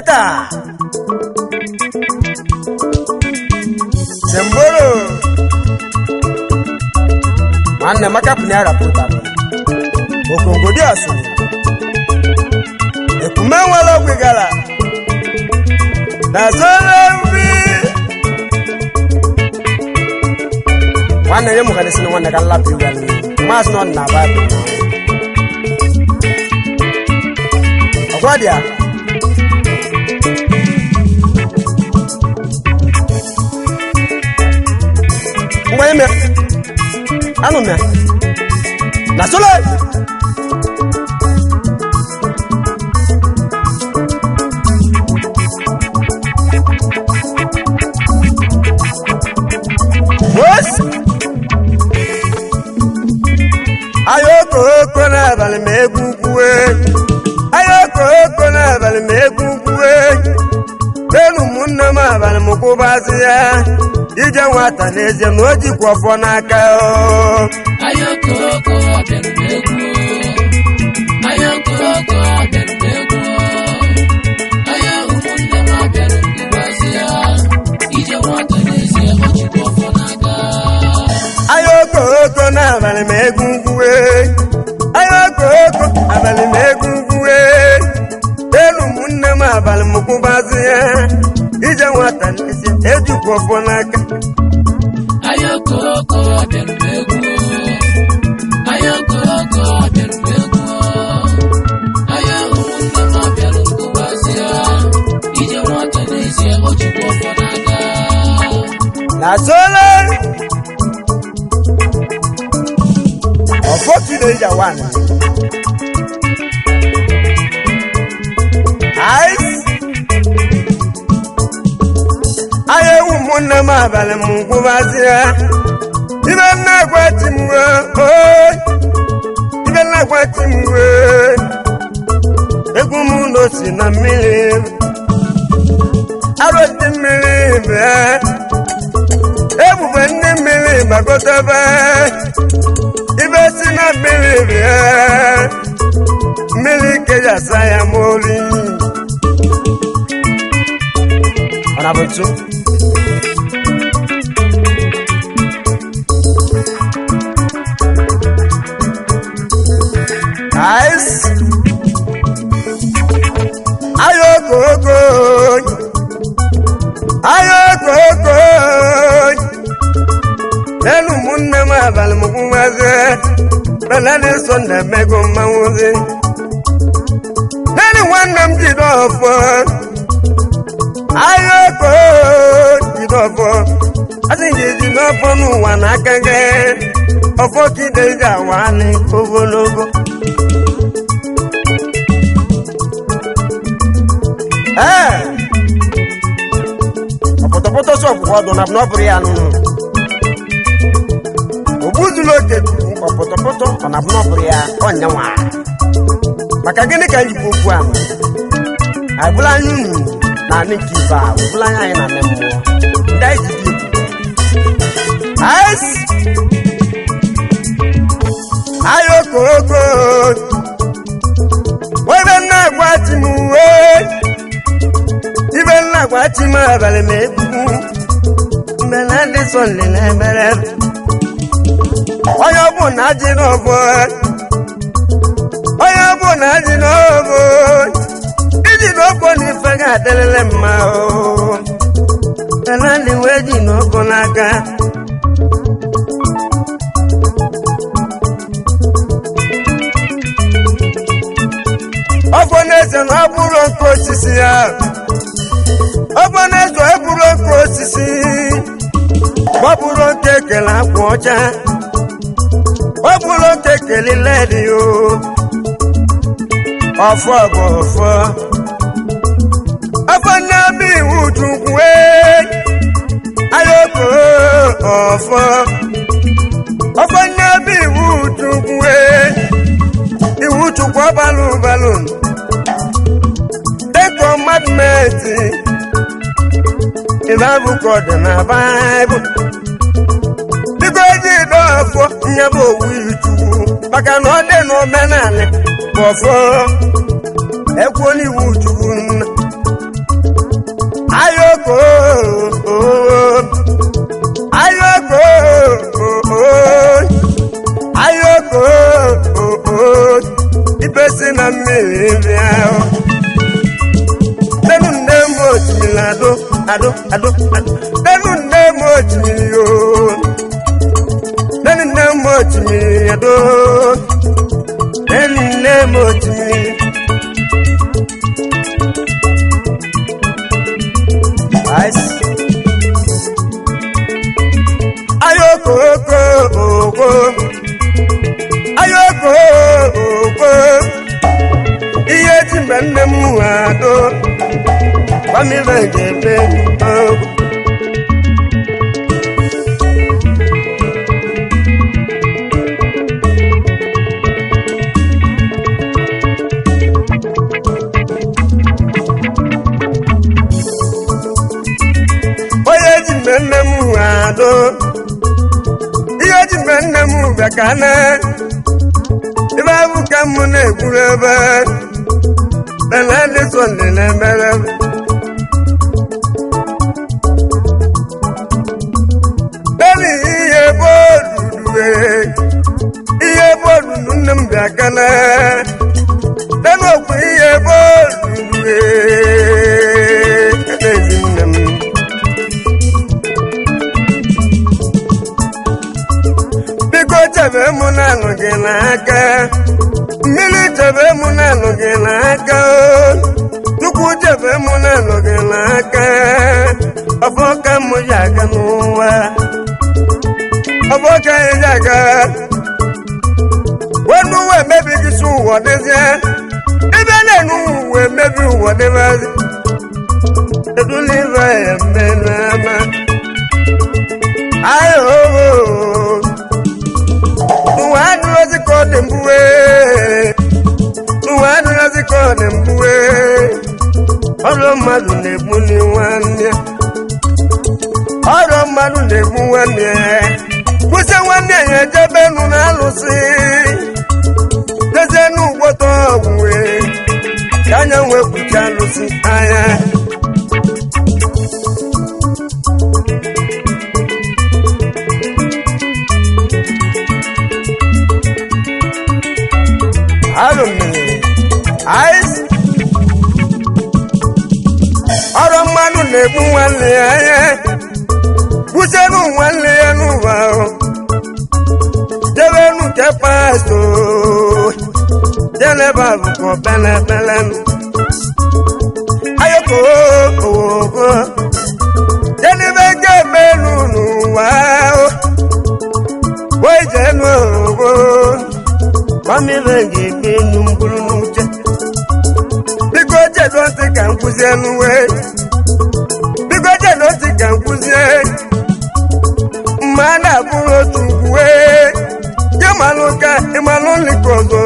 rapota semboro nwanne maka pụna ya rapota okongodi asụ ekume nwere ogwe gara na zoro mbi nwanne nye mụgara isi na nwanne ka nlapụ iwe maazị nọ na baịbụl ọgwa dị ya ngwa ime anụ me na solo Wes! ayoko oko n'abalị ma egwu kwue ayoko oko n'abalị ma egwu kwue elu ụmụnne m abalị m kwụbazi ya ije nwata n'ezie na o jikwa ọfọ n'aka o Ayọkọlọkọ bịara m egwu Ayọkọlọkọ bịara m egwu Aya ụmụnne m abịara m ịgbazi ya ije nwata n'ezie ọ jikwa ọfọ n'aka ayoko oko n'abalị ma egwu kwue ayoko oko abalị ma egwu kwue elu ụmụnne m abalị m kwụbazi ya ije nwata n'ezie ejikwa ọfọ n'aka Ayọkọlọkọ bịara m egwu Ayọkọlọkọ bịara m egwu Aya ụmụnne m abịara m ịgbazi ya ije nwata n'ezie ọ jikwa ọfọ n'aka na solo ọfọ teenager one ice aya ewu ụmụnne m abalị m ngwụbazi ya ibe nna gwa ti m wee ibe nna gwa ti m wee egwu m ụlọ si na mmiri arụti mmiri bịa ebube ndị mmiri gbagotebe ibe si na mmiri bịa mmiri kejasa ya moli ọ na bụ ntu Ice. ayokoko ayokoko lẹ́nu múnẹ máa balẹ̀ mọ́ fún wa ṣe bẹ́ẹ̀ ní sọ̀ndà mẹ́gàn máa ń ṣe. lẹ́nu wọn nà ń jìdọ̀ fọ́ ayọ́kọ́ jìdọ̀ fọ́ asìnjì jìdọ̀ fọ́ nù wà ná kẹ́kẹ́ ọ̀fọ́ kìdé ìjà wà ní ogologo. Ẹ́ ọ̀pọ̀tọ̀pọ̀tọ̀ sọ̀kù ọdún nàbọ̀ n'ọ̀bùrù ya nù. ogbuzula oke ọpụtọpụtọ ọ na bụ n'ọbụrụ ya ọnyanwa maka gịnị ka anyị bụ okwu ahụ agbụla anyị unu na anị nke ibe a ọbụla anyị anyị na anị mmụọ ndị anyị ji dị Ice! ayo koko ibe nna agwa ti m uwe ibe nna agwa ti m abalị ma egwu mgbe na ndị sọ nlele emere onye ọ bụ na ji n'ọbụ onye ọ bụ na ji n'ọbụ iji n'ọbụ n'ife ga-adịrịrị mma o ala ndị wee ji n'ọbụ n'aka ọbụ na-eze na ọ bụrụ nke osisi ya ọbụ na-eze ọ bụrụ nke osisi ọ bụrụ nke ekele akwa ọcha ọ bụrụ nke kelile dị o ọfọ bụ ọfọ ọfọ na-abụ iwu chukwu ayoko ọfọ ọfọ na-abụ iwu chukwu iwu chukwu ọbalụ balụ dịka ọmadụmeti ịba bụkọ dị na baịbụl biko eji dọ ọfọ nye bụ owu ichukwu maka na ọ dị n'omenala bụ ọfọ ekwuola iwu chukwu nna ado ado ado nenu nne m otimiri o nenu nne m otimiri ado nenu nne m otimiri Ice. ayoko oko oko ayoko oko ihe ji mgbe nne m ado gbamibe ga-ebe ogo onye ji mgbe nne m ado ihe ji mgbe nne m bịa ka na ebe abụ ka m na-ekwuru ebe benedison dị na-emere beli ihe bodudue ihe bodulu nne m bịa ka na benokwu ihe bodudue ezi nne m biko chebe mụ na-anụ gị n'aka mmiri chebe mụ na-anụ gị n'aka o chukwu chebe mụ na-anụ gị n'aka ọfọ ka mụ ji aga n'ụwa ọfọ ka anyị ji aga wenu ụwa emebighị si ụwa dịzie ebe na-enu ụwa emebi ụwa dịbazi edula ibe ya mmenụ ama ayo ụwa adịrọzi ka ọ dị mgbuwe ụwa adịrọzi ka ọ dị mgbuwe ọrụ mmadụ na-egbu ni nwanne ya. ọrụ mmadụ na-egbu nwanne ya. kwụsị nwanne ya ejebe nụ na alụsị dezie n'ugbota ọgwụ wee ka anya wee kpuchi alụsị anya Alụ mmiri ice ọrụ mmadụ na-egbu nwanne ya anya kwụsịrụ nwanne ya n'ụwa ahụ jebenu nke pasto jeleba bụkọ pelepele ayoko owogo jedebe ga-emelu n'ụwa ahụ wee jenu owogo Mamibe ga-ekpe enu mkpụrụ n'uche biko chedo ntị ka m kwụzie n'uwe biko chedo ntị ka m kwụzie mma a na-abụrụ otu uwe ịmalụ ka ịmalụ nlika ọzọ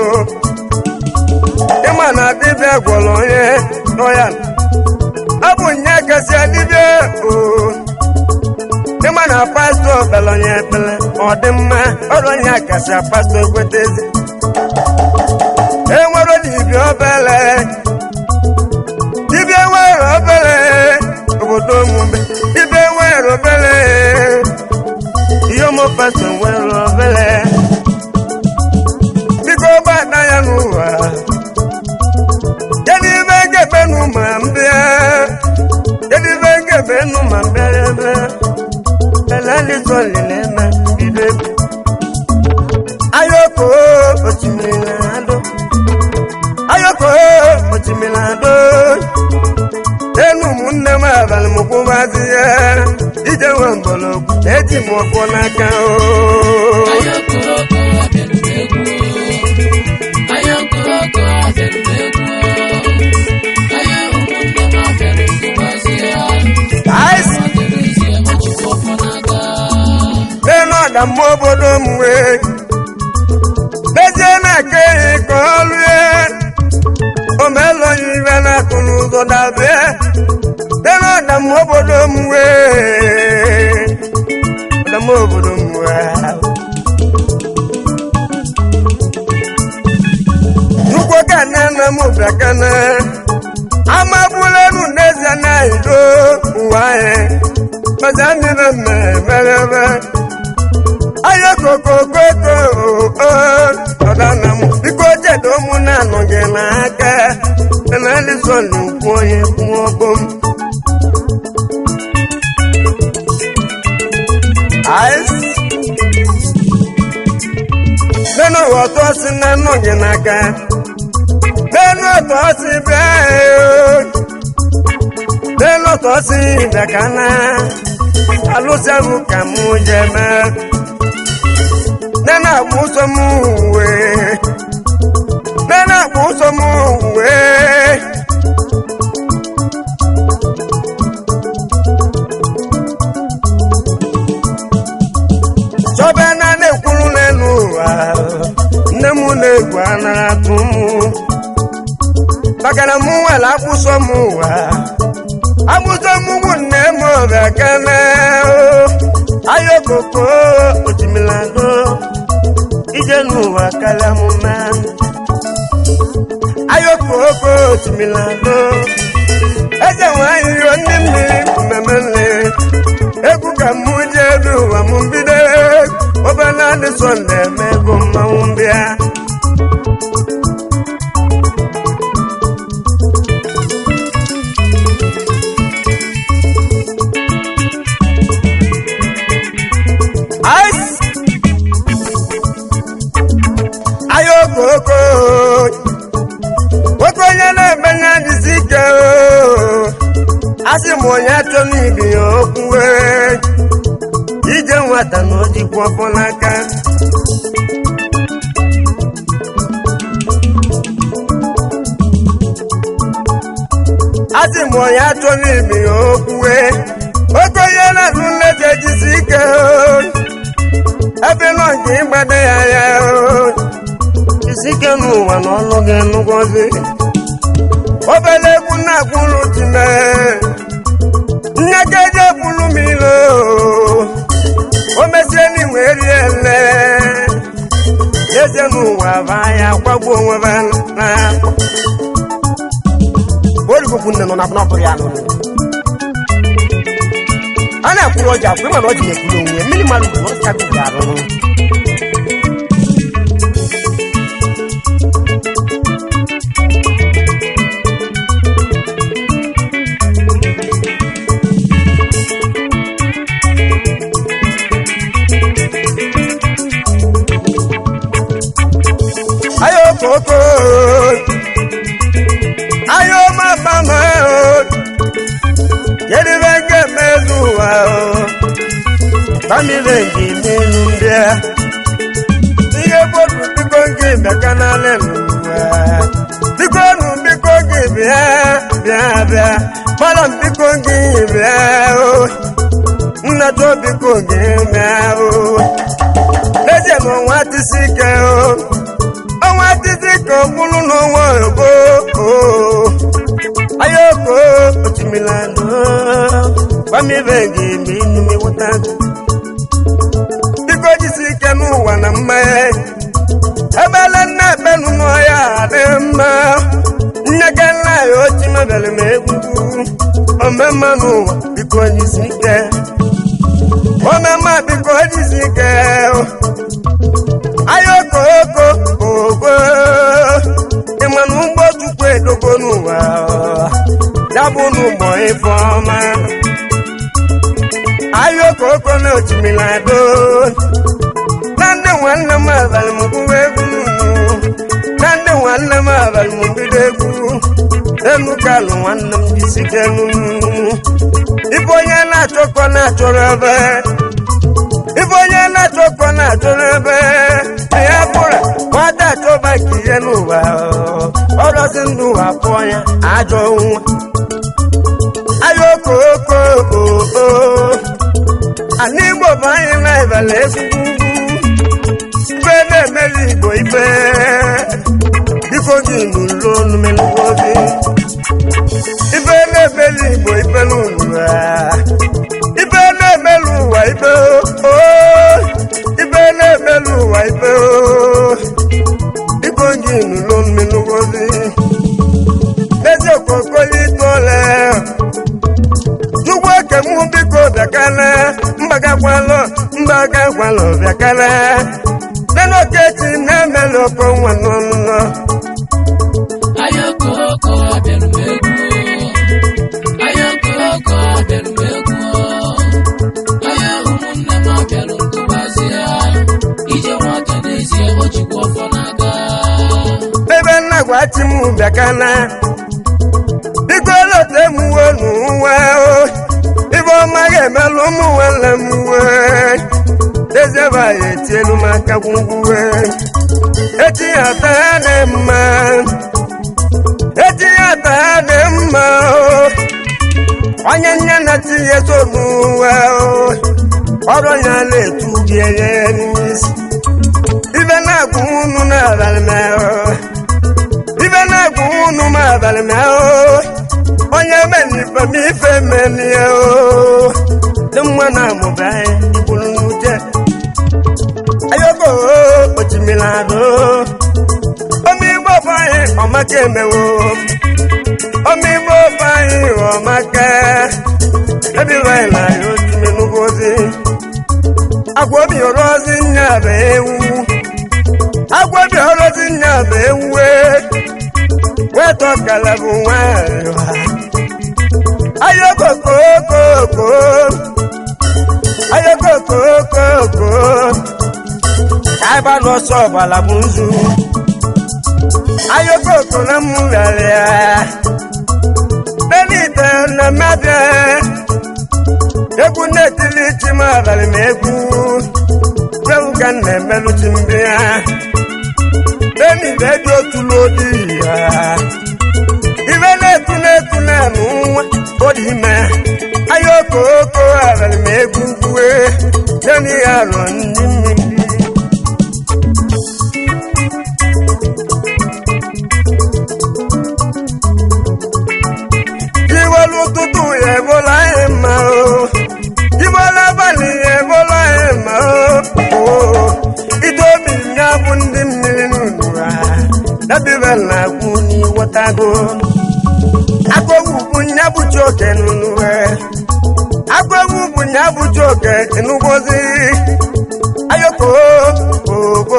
ịma na dibịa gwọrọ onye nọ ya ọ bụ nye kasị dibịa o ịma na pastọ kpere onye ekpere ọ dị mma ọrụ onye kasị pastọ ekwetezi enwere dibịa obele dibịa nwere obele obodo omume dibịa nwere obele ihe ụmụ pastọ nwere obele biko gbada ya n'ụwa kedu ibe ga-ebenu ma mbịa kedu ibe ga-ebenu ma mbịa ebe belalizolileme bido egwu ayoko osimiri na-adọ ayoko osimiri na-adọ enu ụmụnne m abalị m kwụbazi ya ije nwe mgbọrọgwụ eji m ọkụ n'aka o Ayọkọlọkọ abịarute egwu Ayọkọlọkọ abịarute egwu Aya ụmụnne m abịarute gbazia Ice. Adịrịzie ọchịkwa ọfọ n'aka n'elu ọdamma obodo m wee mezie na-aka ehi ka ọ lụe omelonye ibe na-atụ n'ụzọ dabịa n'elu ọdamma obodo m wee ọdamma obodo m wee Chukwu ka nne nna m bịakana amagbulenu n'ezie na ido ụwa anyị maza mmiri mmereme aya kokokoko ọdana m biko jedo mụ na-anọ gị n'aka enalizon nkwu onye kwuo ọgbọ m Ice. nínú ọ̀tọ́ sí nínú yìí n'aka nínú ọ̀tọ́ sí bẹ́ẹ̀ o nínú ọ̀tọ́ sí ìdàkánná alóṣèlú kà mú jẹ mẹ́ nínú àkóso mú wé nínú àkóso mú wé. Chọba na na-ekwuru n'elu ụwa nne m na-egwu anara atụ m maka na mụ nwere akwụsọ m ụwa akwụsọ m bụ nne m ọbịa kene ayokoko otimilado ije n'ụwa karịa m mma ayokoko otimilado eze nwanyị iro ndị mmiri mmemme nle egwu ka mụ ji elu ụwa m mbido obere adị sọnde eme ego mmanwụ mbịa Ice. ayokoko nwoke onye na-eme ya jizi ike o. asị m onye achọ n'ibi ya okwuwe ije nwata na ojikwa ọfọ n'aka asị m onye achọ n'ibi ya okwuwe nwoke onye na-azụ nleta jizi ike o. ebe nọ nke ịgbado ya ya o. jizi ike n'ụwa na ọlụ gị nụgọzi obere egwu na-akwụrụ time nne ka eji ekwuru m ilo o mesie n'inwe rie ele eze n'ụwa baa ya kwagbu onwe ba na origokwu nne nọ na bụrụ ya nụ a na-ekwuru ọja akwụ ịma na ọji na-ekwuru onwe ya mmiri mmadụ bụ na ọsịa gị arụrụ ayo koko ayo mama o yedebe nke mezu ụwa o bamire nke n'elu ndị a ihe bodu biko nke bịaka n'ala n'ụwa biko nụ biko nke bịa bịa bịa gbara m biko nke bịa o nnata biko nke bịa o n'ezie na ọnwa tisi ike o ọnwa títí kan kúlú n'ọnwa ògbó ayoko otimilano gbamibegi mi inu mi wụta biko jisi ike n'ụwa na mmanya ebele nna ebenu n'ọya dị mma nneke nna ya ochi mebere m egwugwu omemma n'ụwa biko jisi ike omemma biko jisi ike ayoko oko ogwe ịmanụ ụgbọ tukwu edogo n'ụwa ya bụ n'ụgbọ ife ọma ayoko oko na otimilado na ndị nwanne m abalị m gụwa egwu na ndị nwanne m abalị m bido egwu enu kalụ nwanne m jisike ibe onye na-achọkọ na-achọrọ ebe ibe onye na-achọkọ na-achọrọ ebe ya bụrụ nwata achọba ka ihe n'ụwa ọrọzi ndụ ụwa pụọ ya ajọ nwa ayoko oko oko ana igbo bụ anyị na-ebele egwu ibe na-emeli igbo ibe biko gị n'ụlọ onumenugodi ibe na-emeli igbo ibe n'ụwa ibe na-emelu ụwa ibe o ibe na-emelu ụwa ibe o biko gị n'ụlọ onumenugodi n'ezi okokoli tole chukwu ekemụ biko bịakana mbagakwalụ mbagakwalụ bịakana nenokechi na-emelu oko nwa n'ọnụnọ ayọkọọkọ abịara m egwu ayọkọọkọ abịara m egwu ayọ ụmụnne m abịara echi m bịakana biko lote m uwe n'ụwa o ibe ọma ga-emelụ ụmụ nwanne m wee dezeba ya etielu m aka gwugwuwe echi ya taa dị mma echi ya taa dị mma o onye nne na chi ya so n'ụwa o ọrụ ya na-etu gị enye n'isi ibe na-agwụ unu n'abalị mehụ ibe na-agwụ unu m abalị mehụ onye menife m ife menie o dị mma na amụba anyị ibulu n'uche ayoko ochimiri adụ omigbo bụ anyị ọmaka emewo omigbo bụ anyị ọmaka ebiwanyị na ya otime n'ugozi agwa obi ọrọzi nya bụ ewu agwa obi ọrọzi nya bụ ewu wetọ kala bụ nwanyị wa ayokokokoko ayokokokoko ka ịba n'ọsọ ọbala bụ nzu ayokoko na mmụgharịa benite na mmabịa egwu na-etili chi m abalị ma egwu egwu ka m na-emelụ chi mbe ya benite dị otu n'odi ya ibe na-etu na-etu na-amụ nwa odi ime ayokoko abalị ma egwu gwue nani ya rọ ndị mmiri iwelu ụtụtụ ya ebola anyị mma o iwelu abalị ya ebola anyị mma o ide obi ya bụ ndị mmiri n'unu ha dabibe na agwụ n'iwọtago agwọgwụ bụ nya bụchi oke n'unu ha agwọgwụ bụ nya bụchi oke n'ugbozi ayoko ogo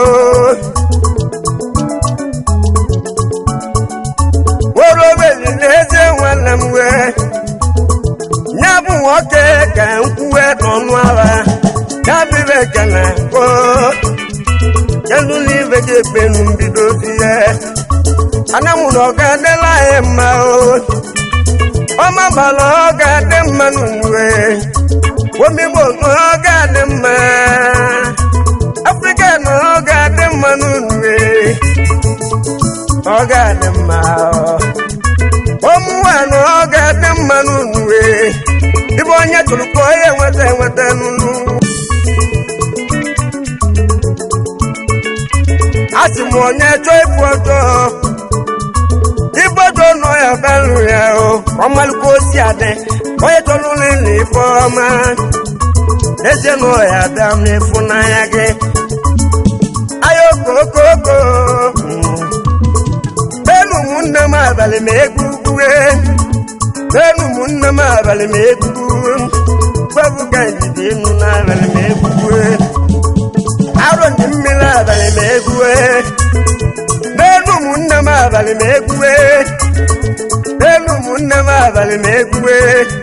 worobeli n'ezie nwanne m wee ya bụ nwoke ka nkwuwe n'ọnụ agha ya bibe ekele ko kedu n'ibe gị ekpenu mbido di ya ana m na ọ ga-adịla anyị mma o ọma gbara ọ ga-adị mma n'uwe omigbo na ọ ga-adị mma afrịka na ọ ga-adị mma n'uwe ọ ga-adị mma ụmụnwa na ọ ga-adị mma n'uwe ibe onye tụrụ ka onye enweta enweta n'unu asị m onye chọọ ịbụ ọjọọ igbodo nọ ya belụ ya o ọmalụkwa osi adị onye chọrọ ụlọ ife ọma ezie na ọya bịa n'ịfụnanya gị ayokokoko benu ụmụnne m abalị ma egwu gwue benu ụmụnne m abalị ma egwu gwebụ ka njide enu n'abalị ma egwu gwue arọ ndị mmiri abalị ma egwue benu ụmụnne m abalị ma egwue benu ụmụnne m abalị ma egwue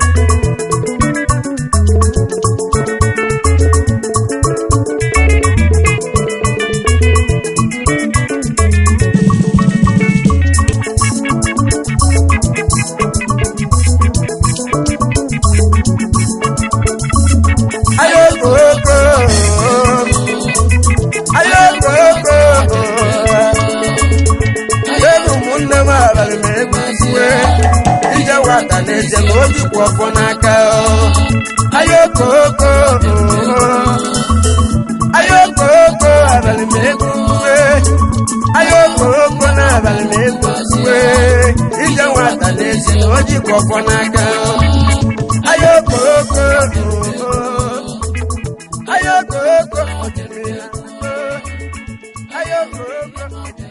ayokoko ayokoko benu ụmụnne m abalị ma egwue ije nwata na-eje na ojikwa ọfọ n'aka o. ayokoko ayokoko abalị ma egwue ayokoko na abalị ma egwue ije nwata na-eje na ojikwa ọfọ n'aka o. ayokoko ayokoko ayokoko